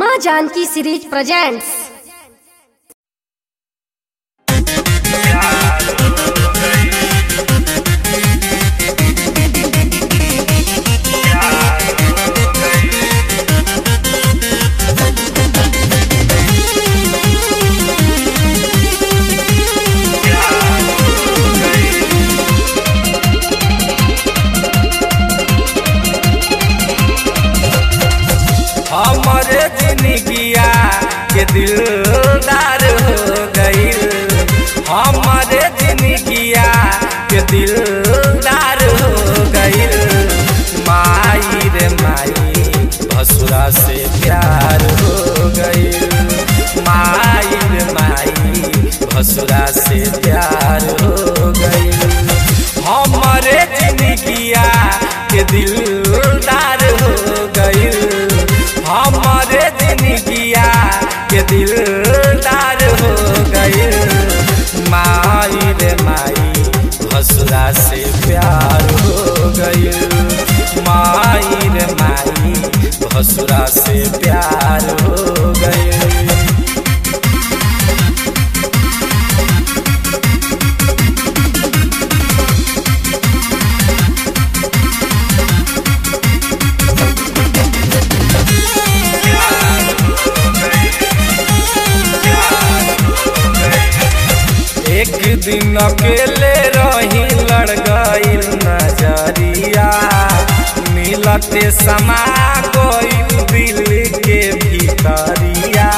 माँ Janaki series presents हमरे जिंदगिया के दिलदार हो गईल हमरे जिंदगिया के दिलदार हो गईल माई रे माई भसुरा से प्यार हो गईल माई रे माई भसुरा से प्यार हो गईल हमरे जिंदगिया के दिलदार हो गईल हमारे जिंदगिया के दिलदार हो गए माई रे माई भसुरा से प्यार हो गए माई रे माई भसुरा से प्यार हो गए एक दिन अकेले रही लड़ गईल नजरिया मिलते समा गईल दिल के भीतरिया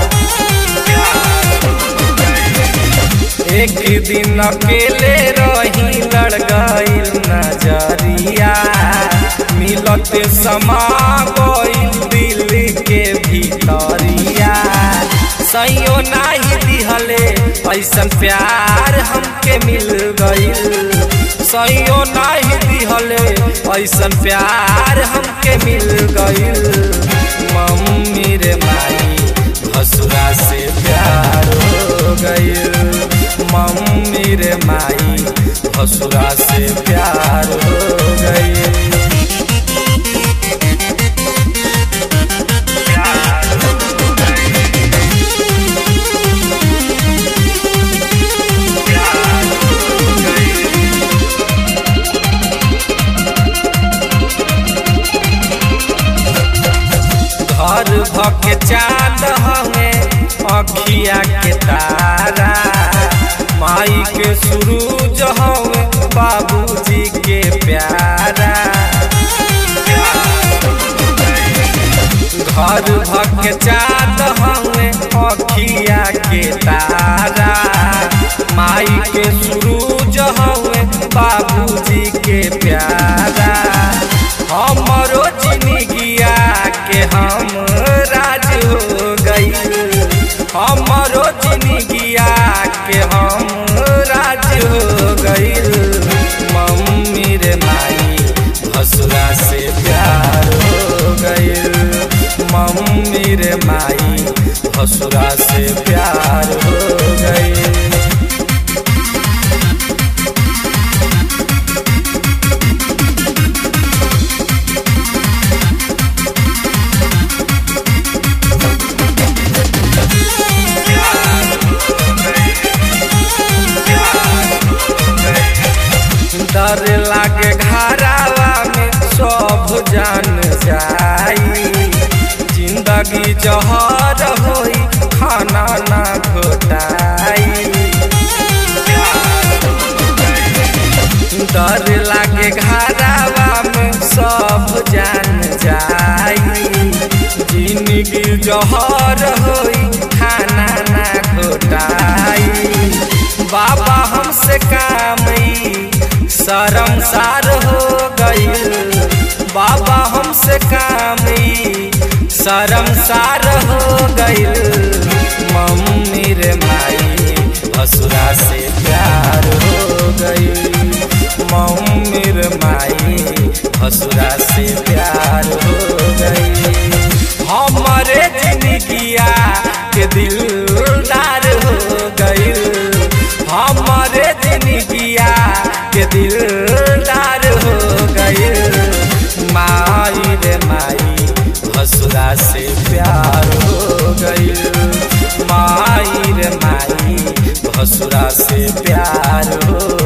एक दिन अकेले रही लड़ गईल नजरिया मिलते समा गईल दिल के भीतरिया सैयो नाही दिहले ऐसन प्यार हमके मिल गईल सैयो नाही दिहले ऐसन प्यार हमके मिल गईल मम्मी रे माई भसुरा से प्यार हो गईल मम्मी रे माई भसुरा से प्यार हो गईल घर भके चांद हमें अखिया के तारा माई के सूरज हमें बाबूजी के प्यारा घर भके चांद हमें अखिया के तारा माई के सूरज हमें बाबूजी के प्यारा हमरो जिंदगिया के हम राज हो गई हमरो जिंदगिया के हम राज हो गई मम्मी रे माई भसुरा से प्यार हो गई मम्मी रे माई भसुरा से प्यार हो गई डर लागे घरावा में सब जान जाई जिंदगी जहर होई खाना ना घोटाई डर लागे घरावा में सब जान जाई जिंदगी जहर होई खाना ना घोटाई बाबा हमसे कामई शर्मसार हो गईल बाबा हमसे कामई शर्मसार हो गईल मम्मी रे माई भसुरा से प्यार हो गईल मम्मी रे माई भसुरा से प्यार हो गईल हमारे जिंदगिया के दिलदार हो गईल हमारे जिंदगिया के दिलदार हो गईल माई रे माई भसुरा से प्यार हो भसुरा से प्यार हो